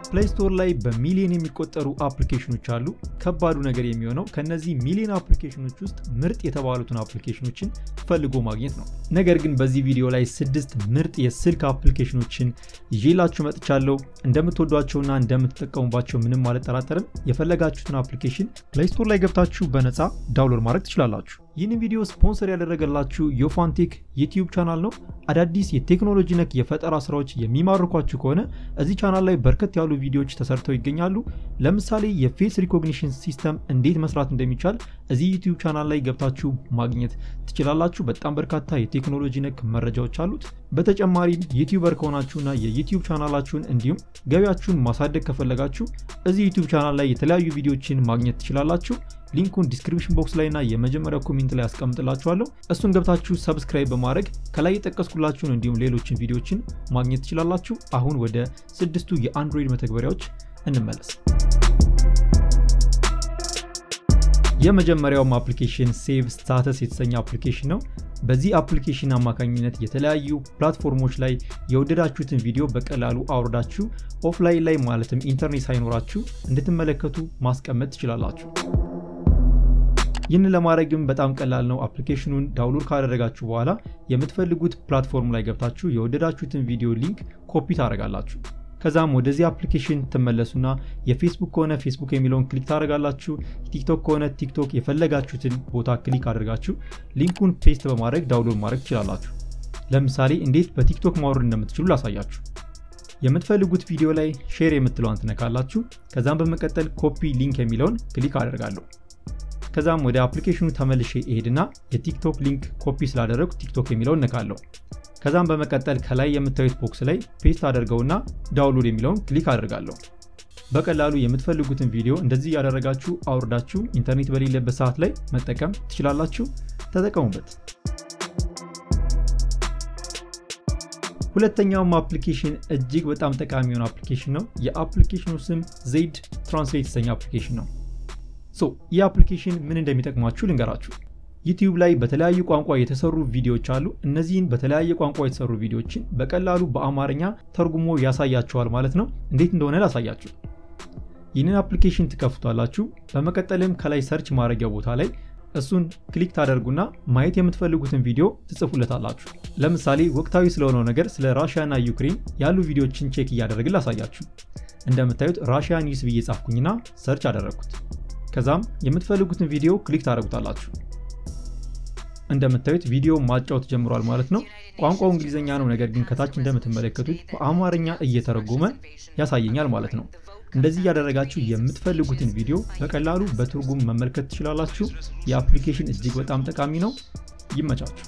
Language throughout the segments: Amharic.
ፕሌይ ስቶር ላይ በሚሊዮን የሚቆጠሩ አፕሊኬሽኖች አሉ። ከባዱ ነገር የሚሆነው ከነዚህ ሚሊዮን አፕሊኬሽኖች ውስጥ ምርጥ የተባሉትን አፕሊኬሽኖችን ፈልጎ ማግኘት ነው። ነገር ግን በዚህ ቪዲዮ ላይ ስድስት ምርጥ የስልክ አፕሊኬሽኖችን ይዤላችሁ መጥቻለሁ። እንደምትወዷቸውና እንደምትጠቀሙባቸው ምንም አልጠራጠርም። የፈለጋችሁትን አፕሊኬሽን ፕሌይ ስቶር ላይ ገብታችሁ በነፃ ዳውንሎድ ማድረግ ትችላላችሁ። ይህን ቪዲዮ ስፖንሰር ያደረገላችሁ ዮፋንቴክ ዩቲዩብ ቻናል ነው። አዳዲስ የቴክኖሎጂ ነክ የፈጠራ ስራዎች የሚማርኳችሁ ከሆነ እዚህ ቻናል ላይ በርከት ያሉ ቪዲዮዎች ተሰርተው ይገኛሉ። ለምሳሌ የፌስ ሪኮግኒሽን ሲስተም እንዴት መስራት እንደሚቻል እዚህ ዩቲዩብ ቻናል ላይ ገብታችሁ ማግኘት ትችላላችሁ። በጣም በርካታ የቴክኖሎጂ ነክ መረጃዎች አሉት። በተጨማሪም ዩቲዩበር ከሆናችሁና የዩቲዩብ ቻናላችሁን እንዲሁም ገቢያችሁን ማሳደግ ከፈለጋችሁ እዚህ ዩቲዩብ ቻናል ላይ የተለያዩ ቪዲዮዎችን ማግኘት ትችላላችሁ። ሊንኩን ዲስክሪፕሽን ቦክስ ላይ እና የመጀመሪያው ኮሜንት ላይ አስቀምጥላችኋለሁ። እሱን ገብታችሁ ሰብስክራይብ በማድረግ ከላይ የጠቀስኩላችሁን እንዲሁም ሌሎችን ቪዲዮዎችን ማግኘት ትችላላችሁ። አሁን ወደ ስድስቱ የአንድሮይድ መተግበሪያዎች እንመለስ። የመጀመሪያውም አፕሊኬሽን ሴቭ ስታተስ የተሰኘ አፕሊኬሽን ነው። በዚህ አፕሊኬሽን አማካኝነት የተለያዩ ፕላትፎርሞች ላይ የወደዳችሁትን ቪዲዮ በቀላሉ አውርዳችሁ ኦፍላይን ላይ ማለትም ኢንተርኔት ሳይኖራችሁ እንድትመለከቱ ማስቀመጥ ትችላላችሁ። ይህንን ለማድረግም በጣም ቀላል ነው። አፕሊኬሽኑን ዳውንሎድ ካደረጋችሁ በኋላ የምትፈልጉት ፕላትፎርም ላይ ገብታችሁ የወደዳችሁትን ቪዲዮ ሊንክ ኮፒ ታደርጋላችሁ። ከዛም ወደዚህ አፕሊኬሽን ትመለሱና የፌስቡክ ከሆነ ፌስቡክ የሚለውን ክሊክ ታደርጋላችሁ። ቲክቶክ ከሆነ ቲክቶክ የፈለጋችሁትን ቦታ ክሊክ አድርጋችሁ ሊንኩን ፔስት በማድረግ ዳውንሎድ ማድረግ ትችላላችሁ። ለምሳሌ እንዴት በቲክቶክ ማውረድ እንደምትችሉ ላሳያችሁ። የምትፈልጉት ቪዲዮ ላይ ሼር የምትለዋን ትነካላችሁ። ከዛም በመቀጠል ኮፒ ሊንክ የሚለውን ክሊክ አደርጋለሁ። ከዛም ወደ አፕሊኬሽኑ ተመልሼ እሄድና የቲክቶክ ሊንክ ኮፒ ስላደረጉ ቲክቶክ የሚለውን ነካለሁ። ከዛም በመቀጠል ከላይ የምታዩት ቦክስ ላይ ፔስት አደርገውና ዳውንሎድ የሚለውን ክሊክ አደርጋለሁ። በቀላሉ የምትፈልጉትን ቪዲዮ እንደዚህ ያደረጋችሁ አውርዳችሁ ኢንተርኔት በሌለበት ሰዓት ላይ መጠቀም ትችላላችሁ። ተጠቀሙበት። ሁለተኛውም አፕሊኬሽን እጅግ በጣም ጠቃሚ የሆነ አፕሊኬሽን ነው። የአፕሊኬሽኑ ስም ዜድ ትራንስሌት የተሰኘ አፕሊኬሽን ነው። ሶ ይህ አፕሊኬሽን ምን እንደሚጠቅማችሁ ልንገራችሁ። ዩቲዩብ ላይ በተለያዩ ቋንቋ የተሰሩ ቪዲዮዎች አሉ። እነዚህን በተለያየ ቋንቋ የተሰሩ ቪዲዮዎችን በቀላሉ በአማርኛ ተርጉሞ ያሳያችኋል ማለት ነው። እንዴት እንደሆነ ላሳያችሁ። ይህንን አፕሊኬሽን ትከፍቷላችሁ። በመቀጠልም ከላይ ሰርች ማድረጊያ ቦታ ላይ እሱን ክሊክ ታደርጉና ማየት የምትፈልጉትን ቪዲዮ ትጽፉለታላችሁ። ለምሳሌ ወቅታዊ ስለሆነው ነገር ስለ ራሽያ እና ዩክሬን ያሉ ቪዲዮዎችን ቼክ እያደረግን ላሳያችሁ። እንደምታዩት ራሽያ ኒውስ ብዬ ጻፍኩኝና ሰርች አደረግኩት። ከዛም የምትፈልጉትን ቪዲዮ ክሊክ ታደርጉታላችሁ። እንደምታዩት ቪዲዮ ማጫወት ጀምሯል ማለት ነው። ቋንቋው እንግሊዝኛ ነው፣ ነገር ግን ከታች እንደምትመለከቱት በአማርኛ እየተረጎመ ያሳየኛል ማለት ነው። እንደዚህ እያደረጋችሁ የምትፈልጉትን ቪዲዮ በቀላሉ በትርጉም መመልከት ትችላላችሁ። የአፕሊኬሽን እጅግ በጣም ጠቃሚ ነው። ይመቻችሁ።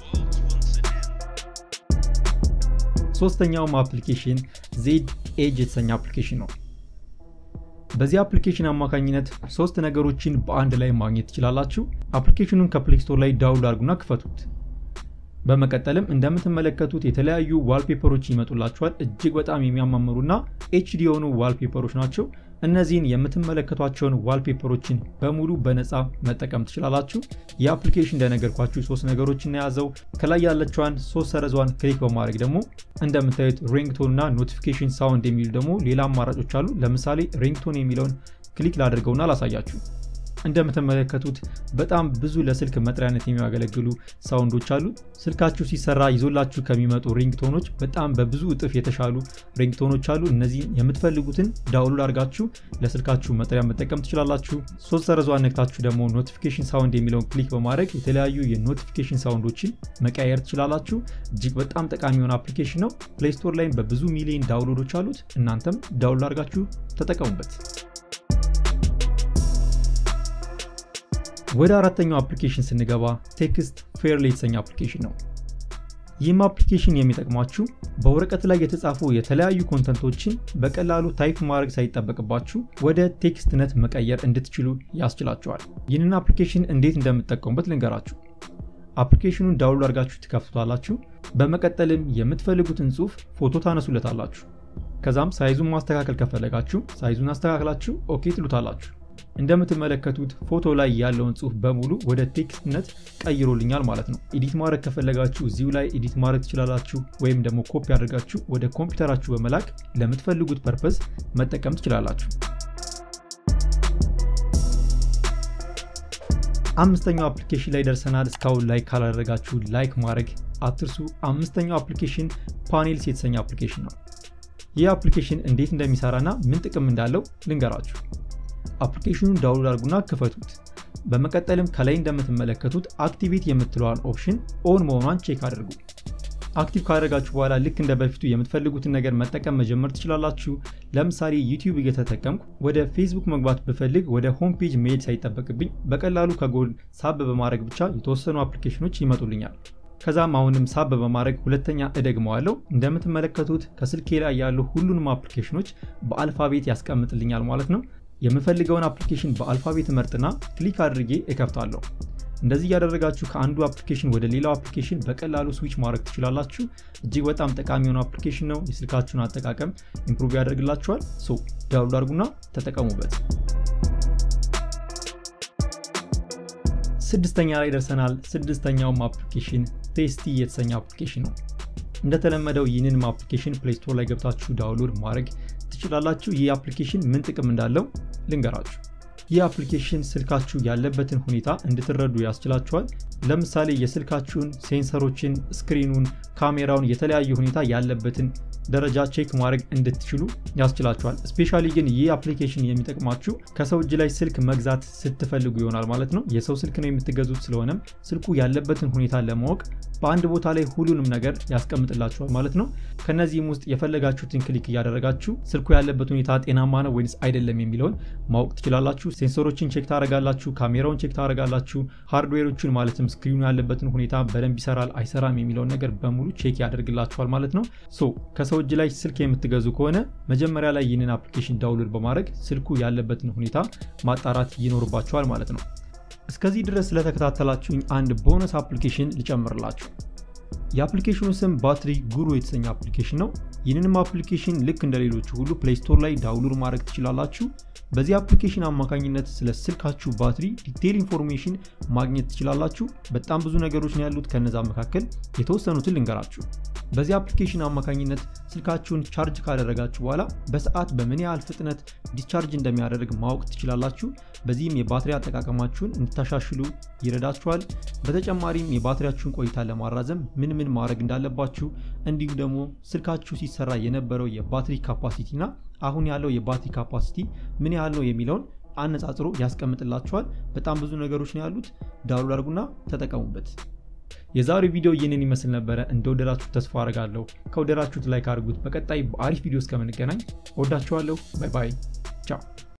ሶስተኛውም አፕሊኬሽን ዜድ ኤጅ የተሰኘ አፕሊኬሽን ነው። በዚህ አፕሊኬሽን አማካኝነት ሶስት ነገሮችን በአንድ ላይ ማግኘት ትችላላችሁ። አፕሊኬሽኑን ከፕሌይ ስቶር ላይ ዳውንሎድ አድርጉና ክፈቱት። በመቀጠልም እንደምትመለከቱት የተለያዩ ዋልፔፐሮች ይመጡላችኋል። እጅግ በጣም የሚያማምሩና ኤችዲ የሆኑ ዋልፔፐሮች ናቸው። እነዚህን የምትመለከቷቸውን ዋልፔፐሮችን በሙሉ በነፃ መጠቀም ትችላላችሁ። የአፕሊኬሽን እንደነገርኳችሁ ሶስት ነገሮችን የያዘው ከላይ ያለችዋን ሶስት ሰረዟን ክሊክ በማድረግ ደግሞ እንደምታዩት ሪንግቶን እና ኖቲፊኬሽን ሳውንድ የሚሉ ደግሞ ሌላ አማራጮች አሉ። ለምሳሌ ሪንግቶን የሚለውን ክሊክ ላድርገውና ላሳያችሁ። እንደምትመለከቱት በጣም ብዙ ለስልክ መጥሪያነት የሚያገለግሉ ሳውንዶች አሉ። ስልካችሁ ሲሰራ ይዞላችሁ ከሚመጡ ሪንግቶኖች በጣም በብዙ እጥፍ የተሻሉ ሪንግቶኖች አሉ። እነዚህን የምትፈልጉትን ዳውንሎድ አድርጋችሁ ለስልካችሁ መጥሪያ መጠቀም ትችላላችሁ። ሶስት ሰረዟን ነክታችሁ ደግሞ ኖቲፊኬሽን ሳውንድ የሚለውን ክሊክ በማድረግ የተለያዩ የኖቲፊኬሽን ሳውንዶችን መቀየር ትችላላችሁ። እጅግ በጣም ጠቃሚ የሆነ አፕሊኬሽን ነው። ፕሌይ ስቶር ላይም በብዙ ሚሊዮን ዳውንሎዶች አሉት። እናንተም ዳውንሎድ አድርጋችሁ ተጠቀሙበት። ወደ አራተኛው አፕሊኬሽን ስንገባ ቴክስት ፌርሊ የተሰኘ አፕሊኬሽን ነው። ይህም አፕሊኬሽን የሚጠቅማችሁ በወረቀት ላይ የተጻፉ የተለያዩ ኮንተንቶችን በቀላሉ ታይፕ ማድረግ ሳይጠበቅባችሁ ወደ ቴክስትነት መቀየር እንድትችሉ ያስችላችኋል። ይህንን አፕሊኬሽን እንዴት እንደምትጠቀሙበት ልንገራችሁ። አፕሊኬሽኑን ዳውንሎድ አድርጋችሁ ትከፍቱታላችሁ። በመቀጠልም የምትፈልጉትን ጽሑፍ ፎቶ ታነሱለታላችሁ። ከዛም ሳይዙን ማስተካከል ከፈለጋችሁ ሳይዙን አስተካክላችሁ ኦኬ ትሉታላችሁ። እንደምትመለከቱት ፎቶ ላይ ያለውን ጽሁፍ በሙሉ ወደ ቴክስትነት ቀይሮልኛል ማለት ነው። ኤዲት ማድረግ ከፈለጋችሁ እዚሁ ላይ ኤዲት ማድረግ ትችላላችሁ፣ ወይም ደግሞ ኮፒ አድርጋችሁ ወደ ኮምፒውተራችሁ በመላክ ለምትፈልጉት ፐርፐዝ መጠቀም ትችላላችሁ። አምስተኛው አፕሊኬሽን ላይ ደርሰናል። እስካሁን ላይክ ካላደረጋችሁ ላይክ ማድረግ አትርሱ። አምስተኛው አፕሊኬሽን ፓኔልስ የተሰኘ አፕሊኬሽን ነው። ይህ አፕሊኬሽን እንዴት እንደሚሰራና ምን ጥቅም እንዳለው ልንገራችሁ። አፕሊኬሽኑን ዳውንሎድ አድርጉና ክፈቱት። በመቀጠልም ከላይ እንደምትመለከቱት አክቲቬት የምትለዋን ኦፕሽን ኦን መሆኗን ቼክ አድርጉ። አክቲቭ ካደረጋችሁ በኋላ ልክ እንደ በፊቱ የምትፈልጉትን ነገር መጠቀም መጀመር ትችላላችሁ። ለምሳሌ ዩቲዩብ እየተጠቀምኩ ወደ ፌስቡክ መግባት ብፈልግ ወደ ሆም ፔጅ መሄድ ሳይጠበቅብኝ በቀላሉ ከጎን ሳብ በማድረግ ብቻ የተወሰኑ አፕሊኬሽኖች ይመጡልኛል። ከዛም አሁንም ሳብ በማድረግ ሁለተኛ እደግመዋለሁ። እንደምትመለከቱት ከስልኬ ላይ ያሉ ሁሉንም አፕሊኬሽኖች በአልፋቤት ያስቀምጥልኛል ማለት ነው። የምፈልገውን አፕሊኬሽን በአልፋቤት መርጥና ክሊክ አድርጌ እከፍታለሁ። እንደዚህ እያደረጋችሁ ከአንዱ አፕሊኬሽን ወደ ሌላው አፕሊኬሽን በቀላሉ ስዊች ማድረግ ትችላላችሁ። እጅግ በጣም ጠቃሚ የሆነ አፕሊኬሽን ነው። የስልካችሁን አጠቃቀም ኢምፕሩቭ ያደርግላችኋል። ሶ ዳውንሎድ አድርጉና ተጠቀሙበት። ስድስተኛ ላይ ደርሰናል። ስድስተኛውም አፕሊኬሽን ቴስቲ የተሰኘ አፕሊኬሽን ነው። እንደተለመደው ይህንንም አፕሊኬሽን ፕሌይ ስቶር ላይ ገብታችሁ ዳውንሎድ ማድረግ ትችላላችሁ። ይህ አፕሊኬሽን ምን ጥቅም እንዳለው ልንገራችሁ። ይህ አፕሊኬሽን ስልካችሁ ያለበትን ሁኔታ እንድትረዱ ያስችላችኋል። ለምሳሌ የስልካችሁን ሴንሰሮችን፣ ስክሪኑን፣ ካሜራውን የተለያየ ሁኔታ ያለበትን ደረጃ ቼክ ማድረግ እንድትችሉ ያስችላችኋል። ስፔሻሊ ግን ይህ አፕሊኬሽን የሚጠቅማችሁ ከሰው እጅ ላይ ስልክ መግዛት ስትፈልጉ ይሆናል ማለት ነው። የሰው ስልክ ነው የምትገዙት። ስለሆነም ስልኩ ያለበትን ሁኔታ ለማወቅ በአንድ ቦታ ላይ ሁሉንም ነገር ያስቀምጥላችኋል ማለት ነው። ከነዚህም ውስጥ የፈለጋችሁትን ክሊክ እያደረጋችሁ ስልኩ ያለበት ሁኔታ ጤናማ ነው ወይንስ አይደለም የሚለውን ማወቅ ትችላላችሁ። ሴንሰሮችን ቼክ ታደረጋላችሁ፣ ካሜራውን ቼክ ታደረጋላችሁ፣ ሃርድዌሮቹን ማለትም ስክሪኑ ያለበትን ሁኔታ በደንብ ይሰራል አይሰራም የሚለውን ነገር በሙሉ ቼክ ያደርግላችኋል ማለት ነው። ሶ ከሰው እጅ ላይ ስልክ የምትገዙ ከሆነ መጀመሪያ ላይ ይህንን አፕሊኬሽን ዳውንሎድ በማድረግ ስልኩ ያለበትን ሁኔታ ማጣራት ይኖርባችኋል ማለት ነው። እስከዚህ ድረስ ስለተከታተላችሁኝ አንድ ቦነስ አፕሊኬሽን ልጨምርላችሁ። የአፕሊኬሽኑ ስም ባትሪ ጉሩ የተሰኘ አፕሊኬሽን ነው። ይህንንም አፕሊኬሽን ልክ እንደ ሌሎቹ ሁሉ ፕሌይ ስቶር ላይ ዳውንሎድ ማድረግ ትችላላችሁ። በዚህ አፕሊኬሽን አማካኝነት ስለ ስልካችሁ ባትሪ ዲቴይል ኢንፎርሜሽን ማግኘት ትችላላችሁ። በጣም ብዙ ነገሮች ነው ያሉት። ከነዛ መካከል የተወሰኑትን ልንገራችሁ። በዚህ አፕሊኬሽን አማካኝነት ስልካችሁን ቻርጅ ካደረጋችሁ በኋላ በሰዓት በምን ያህል ፍጥነት ዲስቻርጅ እንደሚያደርግ ማወቅ ትችላላችሁ። በዚህም የባትሪ አጠቃቀማችሁን እንድታሻሽሉ ይረዳችኋል። በተጨማሪም የባትሪያችሁን ቆይታ ለማራዘም ምን ምን ማድረግ እንዳለባችሁ እንዲሁም ደግሞ ስልካችሁ ሲሰራ የነበረው የባትሪ ካፓሲቲ እና አሁን ያለው የባትሪ ካፓሲቲ ምን ያህል ነው የሚለውን አነጻጽሮ ያስቀምጥላችኋል። በጣም ብዙ ነገሮች ነው ያሉት። ዳውንሎድ አድርጉና ተጠቀሙበት። የዛሬው ቪዲዮ ይህንን ይመስል ነበረ። እንደወደዳችሁ ተስፋ አደርጋለሁ። ከወደዳችሁት ላይክ አድርጉት። በቀጣይ በአሪፍ ቪዲዮ እስከምንገናኝ ወዳችኋለሁ። ባይ ባይ፣ ቻው